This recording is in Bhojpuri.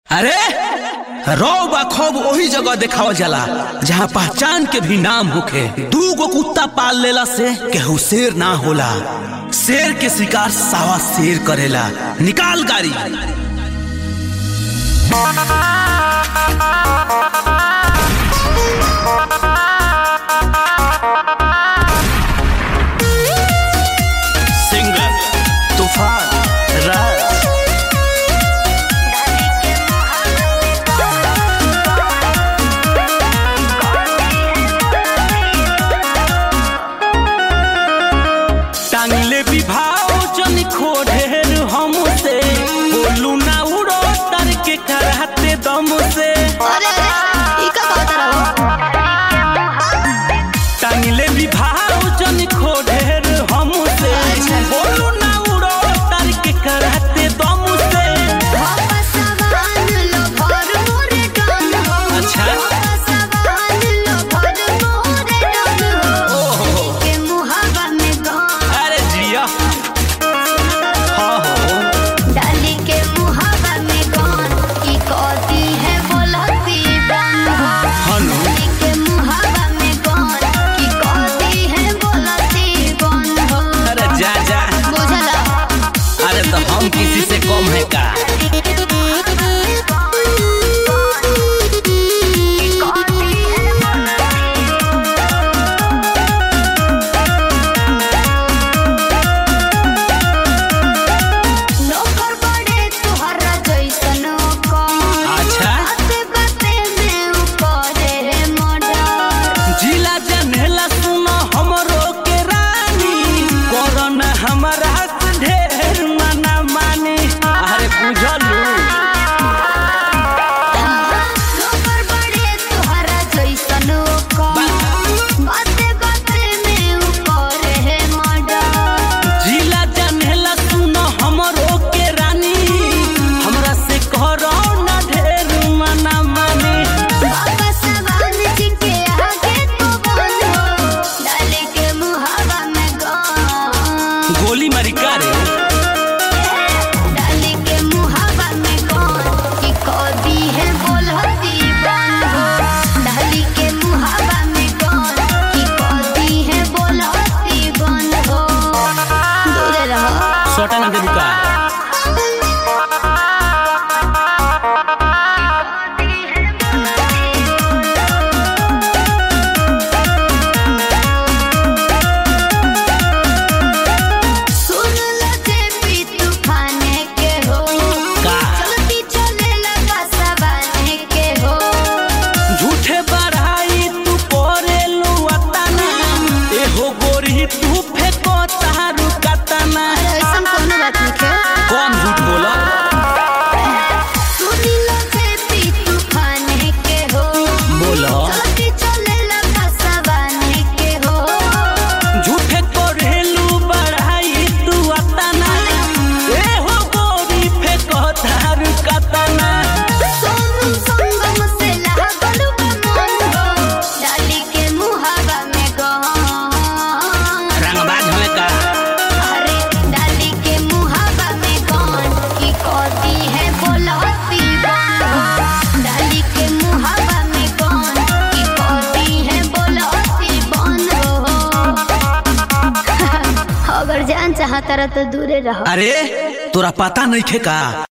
अरे रौब खौब वही जगह देखावल जाला जहाँ पहचान के भी नाम होखे दू गो कुत्ता पाल लेला से केहू शेर ना होला शेर के शिकार सावा शेर करेला निकाल गाड़ी सिंगर तूफान राज टांगले विभाव जन खोढ़ेर हमसे बोलू ना उड़ो तर के कराते दम से अरे अरे ई का कहत रहो टांगले विभाव जन खोढ़ेर हमसे बोलू ना उड़ो तर के कराते दम से वापस सवान लो भर मोरे डन हो अच्छा। वापस सवान लो भर मोरे डन हो ओहो के मुहावा में गान अरे जिया हाँ हो डाली के मुहावा में गान की कहती है बोलती बन हो हनु डाली के मुहावा में गान की कहती है बोलती बन हो अरे जा जा बुझला अरे तो हम किसी से कम है का नौकर बड़े तुहरा जैसन कौन अच्छा बाते बाते में ऊपर मर्डर जिला जनेला सुनो हमरो के रानी कोरोना हमारा से ढेर मना मानी अरे बुझलू नौकर बड़े तुहरा जैसन कौन बाते बाते में ऊपर मर्डर जिला जनेला सुनो हमरो के रानी हमरा से कोरोना ढेर मना मानी बाबा सवान जी के आगे तो बंद हो डाले के मुहावा में गान गोली मारी का रे डाली के मुहावा में कौन की कौदी है बोलती बन हो डाली के मुहावा में कौन की कौदी है बोलती बन हो दूर रहो सोटा ना देबू का सुन लो जे पी तूफाने के हो का? चलती चले लगा सवाने के हो झूठे बढ़ाई तू परे लुआताना एहो गोरी तू फेको तारू कताना अरे ऐसा कोनो बात नहीं है कौन झूठ बोला सुनी लो जे पी तूफाने के हो बोला चलती चले लगा सवाने के हो झूठे कोरेलू बढ़ाई तू अताना एहो गोरी फेको तारू कताना सोनू संगम से लागल बा मन हो डाली के मुहावा में गान रंगबाज हमें का अरे डाली के मुहावा में गान की कहती है बोलती बन हो डाली के मुहावा में गान की कहती है बोलती बन हो अगर जान चाहता रह तो दूरे रहो अरे तोरा पता नहीं खे का